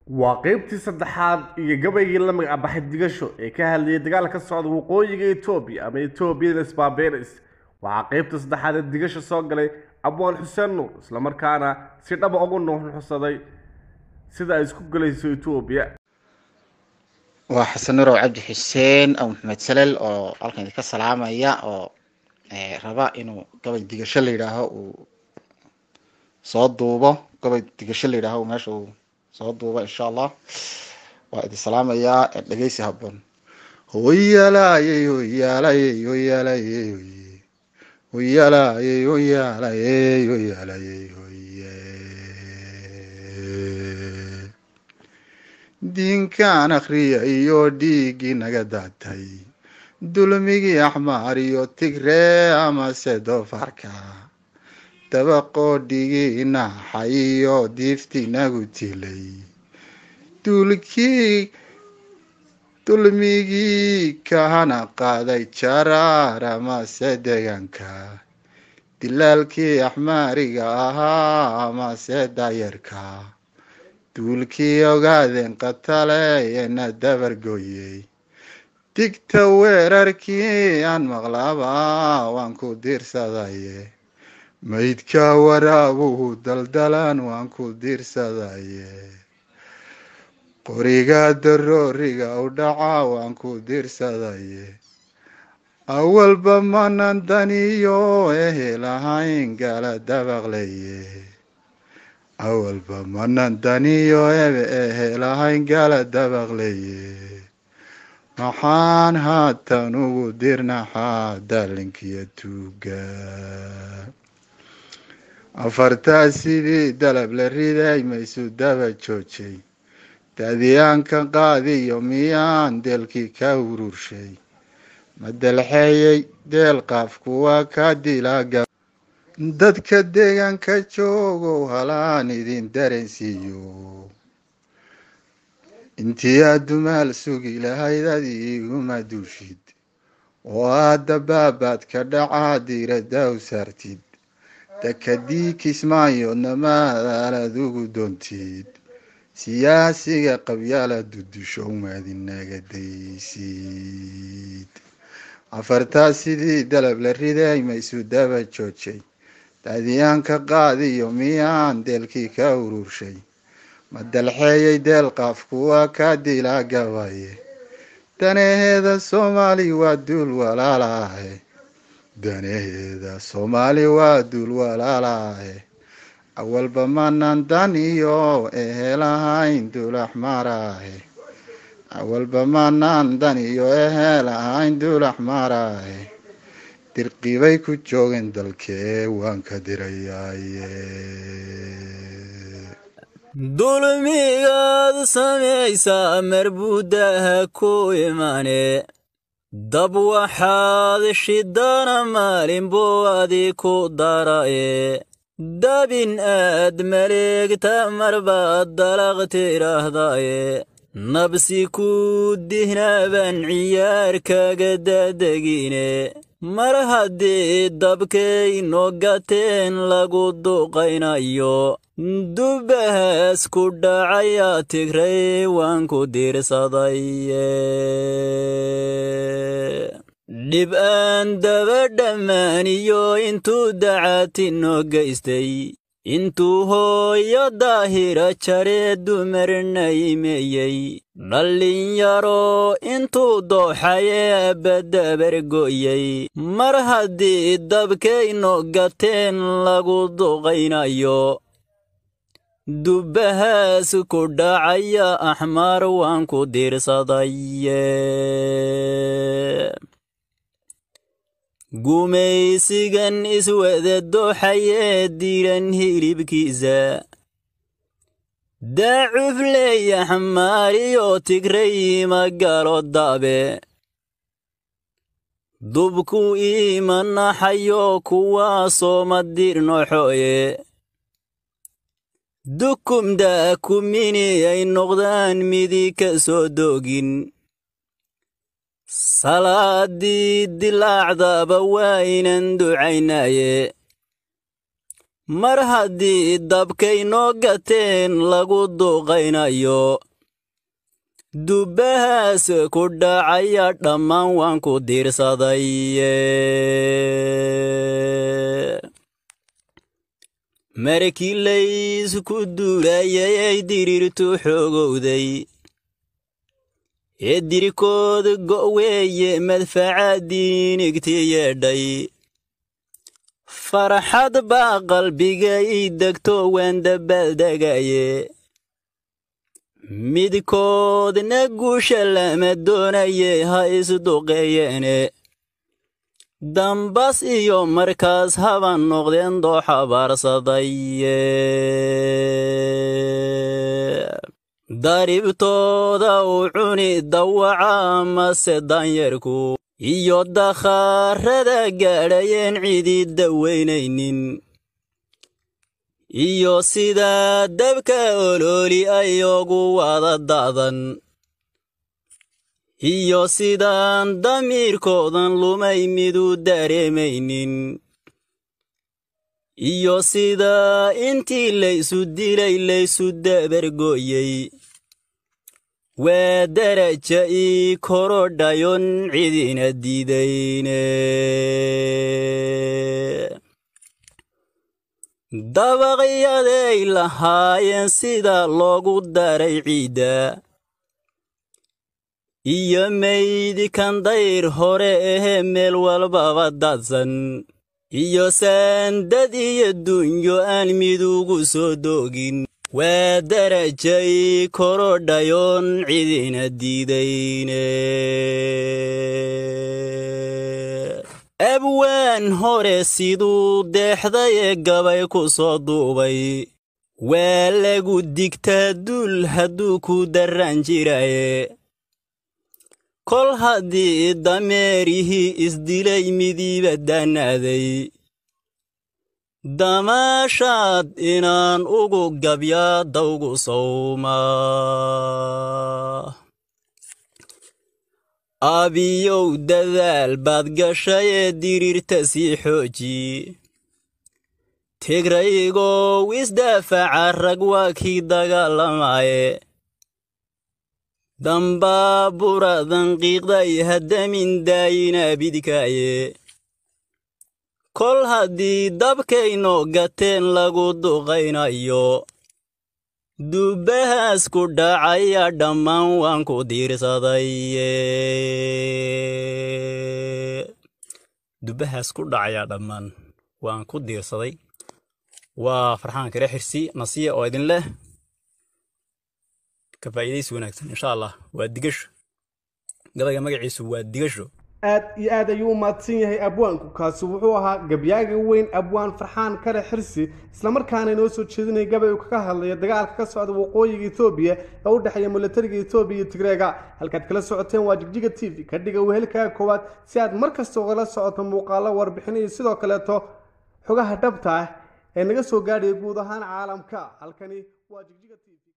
waa qaybtii saddexaad iyo gabaygii la magacbaxay digasho ee ka hadlayay dagaal ka socda waqooyiga etoobiya ama etoobiyada sbaberis waxaa qaybta saddexaad ee digasho soo galay abwaan xuseen nuur islamarkaana si dhaba ugu nuuxnuuxsaday sida ay isku galayso etoobiya waa xasan nurow cabdi xuseen aw maxamed salel oo halkan idinka salaamaya oo raba inuu gabay digasho la yidhaaho uu soo duubo gabay digasho la yidhaaho meesha uu soo duubo insha allah waa idin salaamayaa dhegeysi haboon hoyalaayey hoyaalayey hoyaalayey hoye hoyalaayey hoyaalayey hoyaalayey hoye diinkaan akhriya iyo dhiiggii naga daatay dulmigii axmaar iyo tigree amase doofarka dabaqoo dhigii naaxa iyo diiftii nagu tilay duulkii dulmigii kahana qaaday jaraar amase deegaanka dilaalkii axmaariga ahaa amase daayarka duulkii ogaadeen qataleena dabargooyey digta weerarkii aan maqlaaba waan ku diirsadaye maydka waraabuhu daldalan waan ku diirsadaye qoriga darooriga u dhaca waan ku diirsadaye awalba manan daniyo ehel ahayn gala dabaqleye awalba manan daniyo ebe ehel ahayn gala dabaqleye maxaan haatan ugu dirnaxaa dalinkiyo tuuga afartaa sidii dalab la riday maysu daba joojay daadiyaankan qaadiyo miyaan deelkii ka ururshay ma dalxeeyey deel qaafku waa ka dilaaga dadka deegaanka joogow halaan idin dareensiiyo intii aad dumaal sugi lahayd ad iguma duushid oo aada baabaad ka dhacaa diirada u saartid dakadii kismaayoodna maadaalad ugu doontid siyaasiga qabyaala dudusho maadinaga daysid afartaa sidii dalab la riday maysu daba joojay daadiyaanka qaadiyo miyaan deelkii ka ururshay ma dalxeeyey deel qaafku waa ka dilaa gabaye danaheeda soomaali waa duul walaalaahe danaheeda soomaali waa duul walaalaahe awalba manan dan iyo ehel ahayn duul axmaaraahe awalba manan dan iyo ehel ahayn duul axmaaraahe dirqibay ku joogeen dalkee waan ka dirayaaye dulmigaad samaysaa marbuudaha ku imaane dab waxaad shidana maalin buu adi ku dara'e dabin aad maleegta marbaad dalaq tidhaahdaye nabsi ku dihnaaban ciyaar kaga dadegine mar haddii dabkayno gateen lagu duqaynayo dubbahaas ku dhacaya tigray waan ku diirsadaye dhib aan daba dhammaaniyo intuu dacaatinno geystay intuu hooyo daahira jaree dumarna imeeyey dhallinyaro intuu dooxayee baddabargo'yey mar haddii dabkayno gateen lagu duqaynayo dubbahaas ku dhacaya axmaar waan ku diirsadaye gumaysigan iswada dooxayee diran hilibkiisa daacufley axmaariyo tigray magalo dabe dubku iimanaxayo kuwaasoo madirnoxoye dukumda kumini ay noqdaan midi ka soo doogin salaadii dilaacdaba waa inan ducaynaye mar haddii dabkay noo gateen lagu duqaynayo dubbahaas ku dhacaya dhammaan waan ku diirsaday markii laysku duulayay ay diriirtu xoogowday ee dirikood go'weeye madfaca diinigti yeedhay farxad baa qalbiga ii degto waan dabaaldegaye midkoodna guusha lama doonaye ha isduqeeyeene dambas iyo markaas haba noqdeen dooxabaarsaday daribtooda u cuni dawaca amase danyarku iyo dakhaarada gaadhayeen cidii dawaynaynin iyo sidaa dabka olooli ayoogu wada da'dan iyo sidaan damiirkoodan lumay midu dareemaynin iyo sidaa intii laysu dilay laysu dabargooyey waa daraja ii korodhayon cidina diidayne dabaqyaday lahaayeen sida loogu daray ciidda iyo meydkan dayr hore ahee meel walbaba dadsan iyo saandad iyo dunyo aan midugu soo doogin waa darajay korodhayon cidina diidayne abwaan hore siduu deexday ee gabay ku soo duubay waa lagu digtaa duul hadduu ku darran jiraye kol haddii dameerihii isdilay midiiba daanaaday damaashaad inaan ugu gabyaa dawgu sawmaa abiyow dadaal baad gashay ee diriirta sii xooji tigraygow isdaafaca rag waa kii dagaalamaaye dambaaburadan qiiqday haddamin daayina bidkaaye kol haddii dabkaynoo gateen lagu duqaynayo dubbahaas ku dhacaya dhammaan waan ku diirsaday dubbahaas ku dhacaya dhammaan waan ku diirsaday waa farxaan kale xirsi nasiya oo idin leh ka faa'iidaysi wanaagsan insha allah waa digasho gabayga magaciisu waa digasho aad iyo aad ayuu u mahadsan yahay abwaanku kaasi wuxuu ahaa gabyaaga weyn abwaan farxaan kale xirsi islamarkaana inoo soo jeedinaya gabay uu kaga hadlaya dagaalka ka socda waqooyiga etoobiya ee u dhexeeya milatariga etoobiya iyo tigreega halkaad kala socoteen waa jigjiga t v ka dhiga wehelkaaga koowaad si aad mar kasta ugala socoto muuqaalo warbixin iyo sidoo kaleeto xogaha dhabta ah ee naga soo gaadhaya guud ahaan caalamka halkani waa jigjiga t v